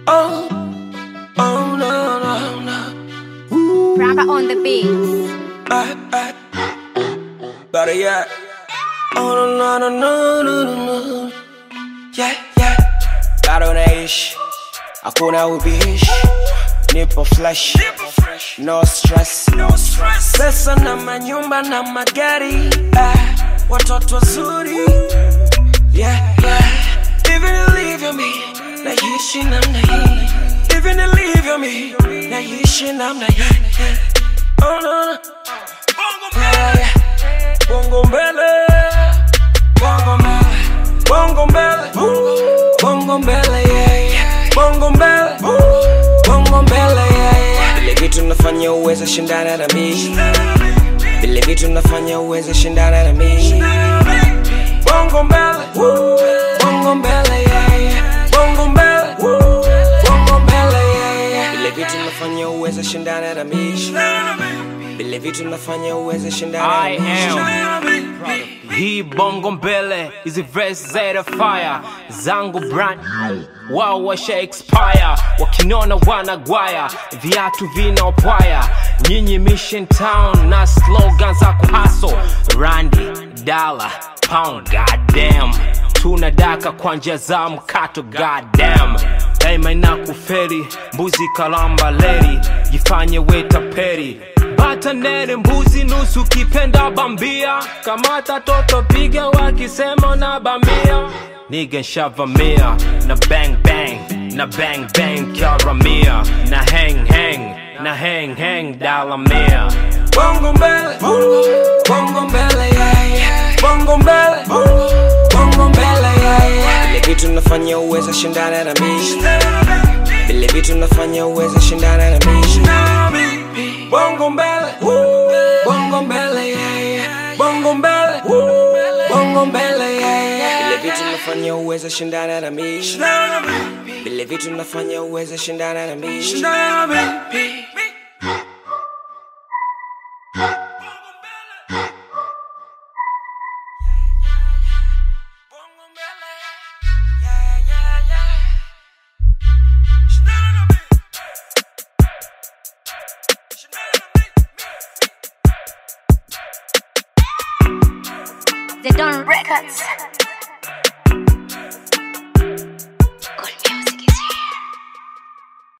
Oh, oh no, no, no. Rapper on the beat. I, I, better yet. Oh no, no, no, no, no, no. Yeah, yeah. Bado naishi, hakuna ubishi, nipo flesh, no stress, pesa na manyumba na magari, ah, watoto wazuri, yeah, yeah. Even ilivyo mi, naishi namna hii, even ilivyo mi, naishi namna hii. Oh no, no. Yeah, yeah. Bongo mbele, bongo mbele, bongo mbele, bongo mbele, yeah, yeah. bongo mbele, bongo mbele, yeah, yeah. Vile vitu nafanya uweze shindana na mimi, vile vitu nafanya uweze shindana na mimi. Bongo mbele, bongo mbele, yeah, yeah. bongo mbele, bongo mbele, yeah, yeah. Vile vitu nafanya uweze shindana na mimi, vile vitu nafanya uweze shindana I na mimi. hii bongo mbele hizi verse za fire zangu brand wao washa expire wakinona wanagwaya viatu vinaopwaya nyinyi mission town na slogan za kuhaso randi dala pound goddamn tunadaka kwa njia za mkato goddamn daima inakuferi mbuzi kalamba leri jifanye wetaperi bata nene mbuzi nusu kipenda bambia kamata toto piga wakisema na bambia niga nshavamia na bang bang na bang bang kyaramia na hang hang na hang hang dalamia Bongo mbele, bongo mbele, yeah, yeah. bongo mbele, bongo mbele, yeah, yeah. Vile vitu nafanya uweze shindana na mimi, vile vitu nafanya uweze shindana na mimi. Bongo mbele, bongo mbele, yeah, yeah. bongo mbele, bongo mbele, yeah, yeah. Vile vitu nafanya uweze shindana na mimi, vile vitu nafanya uweze shindana na mimi. They don't records.